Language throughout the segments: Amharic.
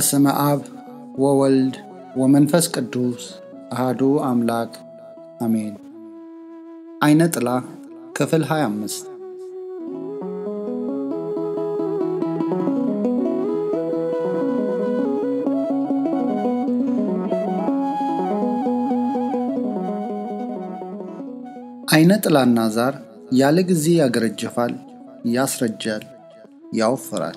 በስመ አብ ወወልድ ወመንፈስ ቅዱስ አሃዱ አምላክ አሜን። አይነ ጥላ ክፍል 25 አይነ ጥላና ዛር ያለ ጊዜ ያገረጅፋል፣ ያስረጃል፣ ያወፍራል።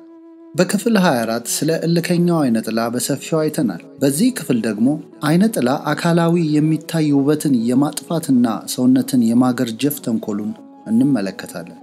በክፍል 24 ስለ እልከኛው አይነ ጥላ በሰፊው አይተናል። በዚህ ክፍል ደግሞ አይነ ጥላ አካላዊ የሚታይ ውበትን የማጥፋትና ሰውነትን የማገርጀፍ ተንኮሉን እንመለከታለን።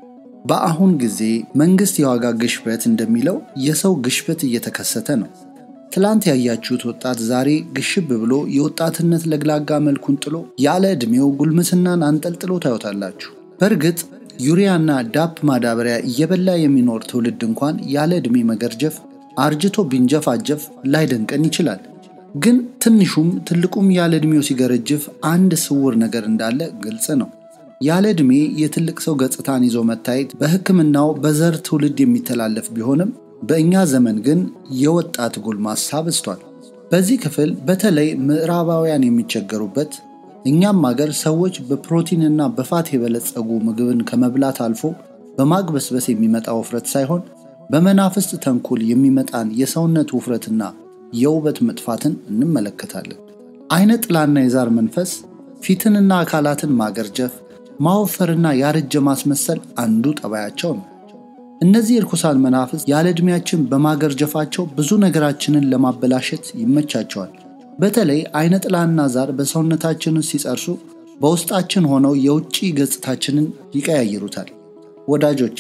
በአሁን ጊዜ መንግሥት የዋጋ ግሽበት እንደሚለው የሰው ግሽበት እየተከሰተ ነው። ትላንት ያያችሁት ወጣት ዛሬ ግሽብ ብሎ የወጣትነት ለግላጋ መልኩን ጥሎ ያለ ዕድሜው ጉልምስናን አንጠልጥሎ ታዩታላችሁ። በእርግጥ ዩሪያና ዳፕ ማዳበሪያ እየበላ የሚኖር ትውልድ እንኳን ያለ ዕድሜ መገርጀፍ አርጅቶ ቢንጀፋጀፍ ላይደንቀን ይችላል። ግን ትንሹም ትልቁም ያለ ዕድሜው ሲገረጅፍ አንድ ስውር ነገር እንዳለ ግልጽ ነው። ያለ ዕድሜ የትልቅ ሰው ገጽታን ይዞ መታየት በሕክምናው በዘር ትውልድ የሚተላለፍ ቢሆንም በእኛ ዘመን ግን የወጣት ጎልማሳ በዝቷል። በዚህ ክፍል በተለይ ምዕራባውያን የሚቸገሩበት እኛም አገር ሰዎች በፕሮቲንና በፋት የበለጸጉ ምግብን ከመብላት አልፎ በማግበስበስ የሚመጣ ውፍረት ሳይሆን በመናፍስት ተንኮል የሚመጣን የሰውነት ውፍረትና የውበት መጥፋትን እንመለከታለን። አይነ ጥላና የዛር መንፈስ ፊትንና አካላትን ማገርጀፍ፣ ማወፈርና ያረጀ ማስመሰል አንዱ ጠባያቸው ነው። እነዚህ እርኩሳን መናፍስት ያለ ዕድሜያችን በማገርጀፋቸው ብዙ ነገራችንን ለማበላሸት ይመቻቸዋል። በተለይ አይነ ጥላና ዛር በሰውነታችን ውስጥ ሲጸርሱ በውስጣችን ሆነው የውጭ ገጽታችንን ይቀያይሩታል። ወዳጆቼ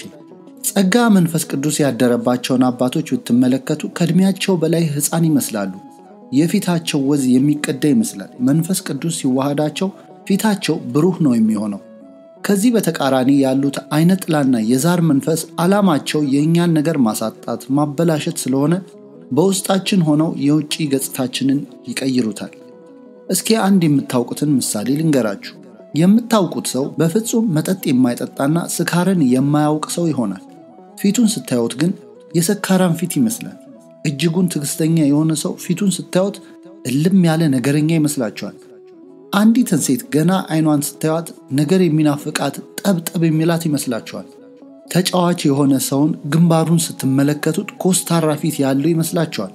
ጸጋ መንፈስ ቅዱስ ያደረባቸውን አባቶች ብትመለከቱ ከዕድሜያቸው በላይ ሕፃን ይመስላሉ። የፊታቸው ወዝ የሚቀዳ ይመስላል። መንፈስ ቅዱስ ሲዋሃዳቸው ፊታቸው ብሩህ ነው የሚሆነው። ከዚህ በተቃራኒ ያሉት አይነ ጥላና የዛር መንፈስ ዓላማቸው የእኛን ነገር ማሳጣት፣ ማበላሸት ስለሆነ በውስጣችን ሆነው የውጭ ገጽታችንን ይቀይሩታል። እስኪ አንድ የምታውቁትን ምሳሌ ልንገራችሁ። የምታውቁት ሰው በፍጹም መጠጥ የማይጠጣና ስካርን የማያውቅ ሰው ይሆናል። ፊቱን ስታዩት ግን የሰካራን ፊት ይመስላል። እጅጉን ትዕግስተኛ የሆነ ሰው ፊቱን ስታዩት እልም ያለ ነገረኛ ይመስላችኋል። አንዲትን ሴት ገና አይኗን ስታዩት ነገር የሚናፍቃት ጠብጠብ የሚላት ይመስላችኋል። ተጫዋች የሆነ ሰውን ግንባሩን ስትመለከቱት ኮስታራ ፊት ያለው ይመስላችኋል።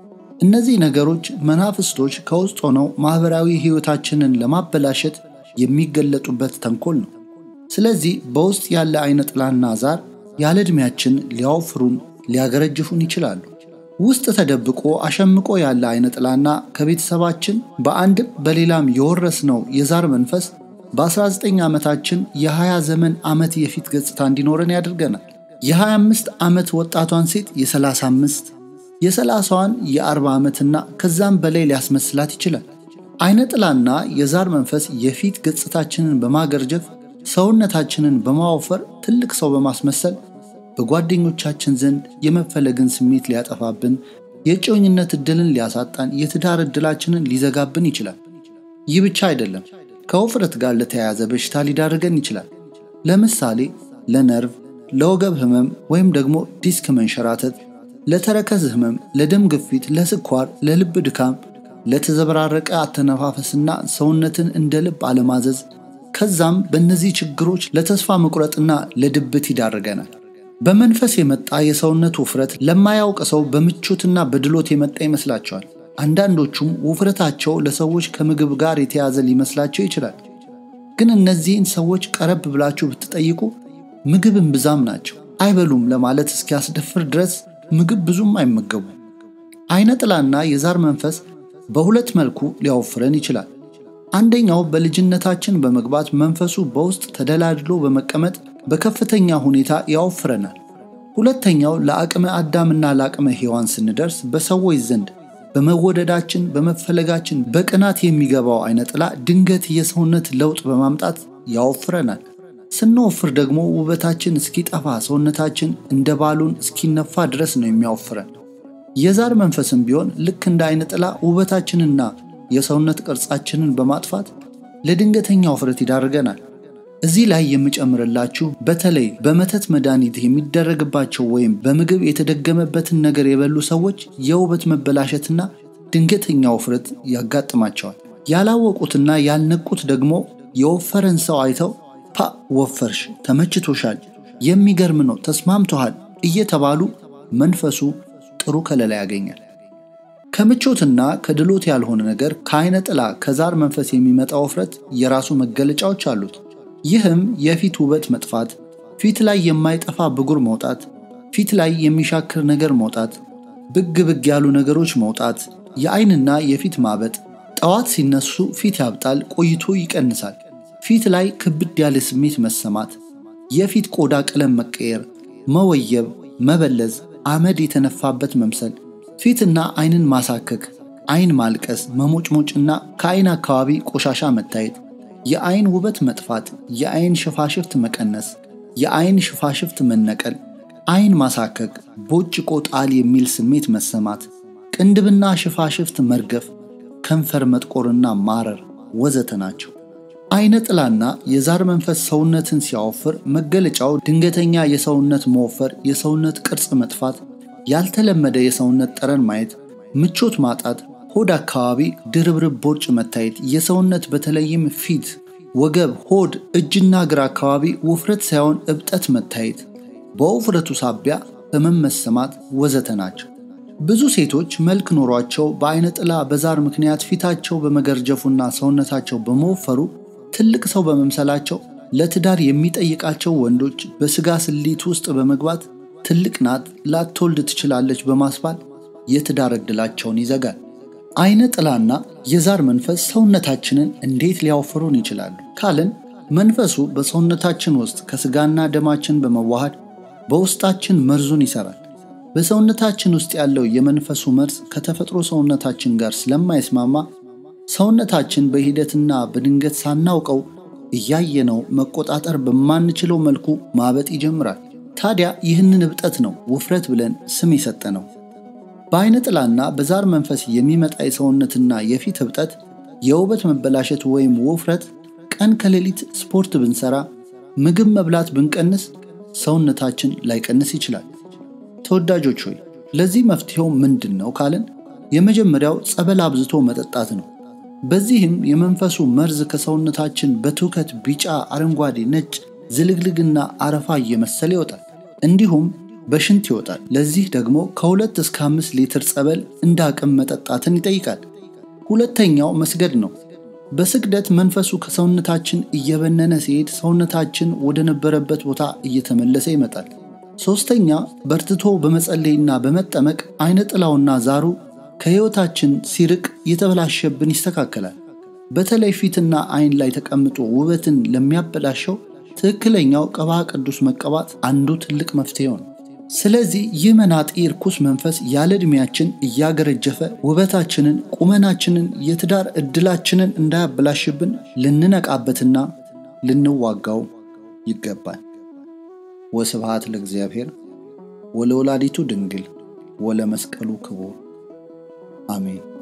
እነዚህ ነገሮች መናፍስቶች ከውስጥ ሆነው ማኅበራዊ ሕይወታችንን ለማበላሸት የሚገለጡበት ተንኮል ነው። ስለዚህ በውስጥ ያለ አይነ ጥላና ዛር ያለ ዕድሜያችን ሊያወፍሩን፣ ሊያገረጅፉን ይችላሉ። ውስጥ ተደብቆ አሸምቆ ያለ አይነ ጥላና ከቤተሰባችን በአንድም በሌላም የወረስነው የዛር መንፈስ በ19 ዓመታችን የ20 ዘመን ዓመት የፊት ገጽታ እንዲኖረን ያደርገናል። የ25 ዓመት ወጣቷን ሴት የ35 የ30ዋን የ40 ዓመትና ከዛም በላይ ሊያስመስላት ይችላል። አይነ ጥላና የዛር መንፈስ የፊት ገጽታችንን በማገርጀፍ ሰውነታችንን በማወፈር ትልቅ ሰው በማስመሰል በጓደኞቻችን ዘንድ የመፈለግን ስሜት ሊያጠፋብን፣ የእጮኝነት ዕድልን ሊያሳጣን፣ የትዳር ዕድላችንን ሊዘጋብን ይችላል። ይህ ብቻ አይደለም። ከውፍረት ጋር ለተያያዘ በሽታ ሊዳርገን ይችላል። ለምሳሌ ለነርቭ፣ ለወገብ ህመም ወይም ደግሞ ዲስክ መንሸራተት፣ ለተረከዝ ህመም፣ ለደም ግፊት፣ ለስኳር፣ ለልብ ድካም፣ ለተዘበራረቀ አተነፋፈስና ሰውነትን እንደ ልብ አለማዘዝ፣ ከዛም በእነዚህ ችግሮች ለተስፋ መቁረጥና ለድብት ይዳርገናል። በመንፈስ የመጣ የሰውነት ውፍረት ለማያውቅ ሰው በምቾትና በድሎት የመጣ ይመስላቸዋል። አንዳንዶቹም ውፍረታቸው ለሰዎች ከምግብ ጋር የተያዘ ሊመስላቸው ይችላል። ግን እነዚህን ሰዎች ቀረብ ብላችሁ ብትጠይቁ ምግብን ብዛም ናቸው፣ አይበሉም ለማለት እስኪያስደፍር ድረስ ምግብ ብዙም አይመገቡም። አይነ ጥላና የዛር መንፈስ በሁለት መልኩ ሊያወፍረን ይችላል። አንደኛው በልጅነታችን በመግባት መንፈሱ በውስጥ ተደላድሎ በመቀመጥ በከፍተኛ ሁኔታ ያወፍረናል። ሁለተኛው ለአቅመ አዳምና ለአቅመ ሔዋን ስንደርስ በሰዎች ዘንድ በመወደዳችን በመፈለጋችን በቅናት የሚገባው አይነ ጥላ ድንገት የሰውነት ለውጥ በማምጣት ያወፍረናል። ስንወፍር ደግሞ ውበታችን እስኪጠፋ ሰውነታችን እንደ ባሉን እስኪነፋ ድረስ ነው የሚያወፍረን። የዛር መንፈስም ቢሆን ልክ እንደ አይነ ጥላ ውበታችንና የሰውነት ቅርጻችንን በማጥፋት ለድንገተኛ ውፍረት ይዳርገናል። እዚህ ላይ የምጨምርላችሁ በተለይ በመተት መድኃኒት የሚደረግባቸው ወይም በምግብ የተደገመበትን ነገር የበሉ ሰዎች የውበት መበላሸትና ድንገተኛ ውፍረት ያጋጥማቸዋል። ያላወቁትና ያልነቁት ደግሞ የወፈረን ሰው አይተው ፓ ወፈርሽ፣ ተመችቶሻል፣ የሚገርም ነው፣ ተስማምቶሃል እየተባሉ መንፈሱ ጥሩ ከለላ ያገኛል። ከምቾትና ከድሎት ያልሆነ ነገር ከአይነ ጥላ ከዛር መንፈስ የሚመጣ ውፍረት የራሱ መገለጫዎች አሉት። ይህም የፊት ውበት መጥፋት፣ ፊት ላይ የማይጠፋ ብጉር መውጣት፣ ፊት ላይ የሚሻክር ነገር መውጣት፣ ብግ ብግ ያሉ ነገሮች መውጣት፣ የአይንና የፊት ማበጥ፣ ጠዋት ሲነሱ ፊት ያብጣል፣ ቆይቶ ይቀንሳል፣ ፊት ላይ ክብድ ያለ ስሜት መሰማት፣ የፊት ቆዳ ቀለም መቀየር፣ መወየብ፣ መበለዝ፣ አመድ የተነፋበት መምሰል፣ ፊትና አይንን ማሳከክ፣ አይን ማልቀስ፣ መሞጭሞጭና ከአይን አካባቢ ቆሻሻ መታየት፣ የአይን ውበት መጥፋት፣ የአይን ሽፋሽፍት መቀነስ፣ የአይን ሽፋሽፍት መነቀል፣ አይን ማሳከክ፣ ቦጭቆ ጣል የሚል ስሜት መሰማት፣ ቅንድብና ሽፋሽፍት መርገፍ፣ ከንፈር መጥቆርና ማረር ወዘተ ናቸው። አይነ ጥላና የዛር መንፈስ ሰውነትን ሲያወፍር መገለጫው ድንገተኛ የሰውነት መወፈር፣ የሰውነት ቅርጽ መጥፋት፣ ያልተለመደ የሰውነት ጠረን ማየት፣ ምቾት ማጣት፣ ሆድ አካባቢ ድርብርብ ቦርጭ መታየት፣ የሰውነት በተለይም ፊት፣ ወገብ፣ ሆድ፣ እጅና እግር አካባቢ ውፍረት ሳይሆን እብጠት መታየት፣ በውፍረቱ ሳቢያ ህመም መሰማት ወዘተ ናቸው። ብዙ ሴቶች መልክ ኖሯቸው በአይነ ጥላ በዛር ምክንያት ፊታቸው በመገርጀፉና ሰውነታቸው በመወፈሩ ትልቅ ሰው በመምሰላቸው ለትዳር የሚጠይቃቸው ወንዶች በስጋ ስሌት ውስጥ በመግባት ትልቅ ናት፣ ላትወልድ ትችላለች በማስባል የትዳር ዕድላቸውን ይዘጋል። አይነ ጥላና የዛር መንፈስ ሰውነታችንን እንዴት ሊያወፍሩን ይችላሉ ካልን መንፈሱ በሰውነታችን ውስጥ ከስጋና ደማችን በመዋሃድ በውስጣችን መርዙን ይሰራል። በሰውነታችን ውስጥ ያለው የመንፈሱ መርዝ ከተፈጥሮ ሰውነታችን ጋር ስለማይስማማ ሰውነታችን በሂደትና በድንገት ሳናውቀው እያየነው መቆጣጠር በማንችለው መልኩ ማበጥ ይጀምራል። ታዲያ ይህንን እብጠት ነው ውፍረት ብለን ስም የሰጠ ነው። በአይነ ጥላና በዛር መንፈስ የሚመጣ የሰውነትና የፊት እብጠት፣ የውበት መበላሸት ወይም ውፍረት ቀን ከሌሊት ስፖርት ብንሰራ፣ ምግብ መብላት ብንቀንስ ሰውነታችን ላይቀንስ ይችላል። ተወዳጆች ሆይ ለዚህ መፍትሄው ምንድን ነው ካልን የመጀመሪያው ጸበል አብዝቶ መጠጣት ነው። በዚህም የመንፈሱ መርዝ ከሰውነታችን በትውከት ቢጫ፣ አረንጓዴ፣ ነጭ፣ ዝልግልግና አረፋ እየመሰለ ይወጣል። እንዲሁም በሽንት ይወጣል። ለዚህ ደግሞ ከሁለት እስከ አምስት ሊትር ጸበል እንደ አቅም መጠጣትን ይጠይቃል። ሁለተኛው መስገድ ነው። በስግደት መንፈሱ ከሰውነታችን እየበነነ ሲሄድ ሰውነታችን ወደ ነበረበት ቦታ እየተመለሰ ይመጣል። ሶስተኛ በርትቶ በመጸለይና በመጠመቅ አይነ ጥላውና ዛሩ ከሕይወታችን ሲርቅ የተበላሸብን ይስተካከላል። በተለይ ፊትና አይን ላይ ተቀምጦ ውበትን ለሚያበላሸው ትክክለኛው ቅባ ቅዱስ መቀባት አንዱ ትልቅ መፍትሄው ነው። ስለዚህ ይህ መናጢ ርኩስ መንፈስ ያለ ዕድሜያችን እያገረጀፈ ውበታችንን፣ ቁመናችንን፣ የትዳር ዕድላችንን እንዳያበላሽብን ልንነቃበትና ልንዋጋው ይገባል። ወስብሐት ለእግዚአብሔር ወለወላዲቱ ድንግል ወለመስቀሉ ክቡር አሜን።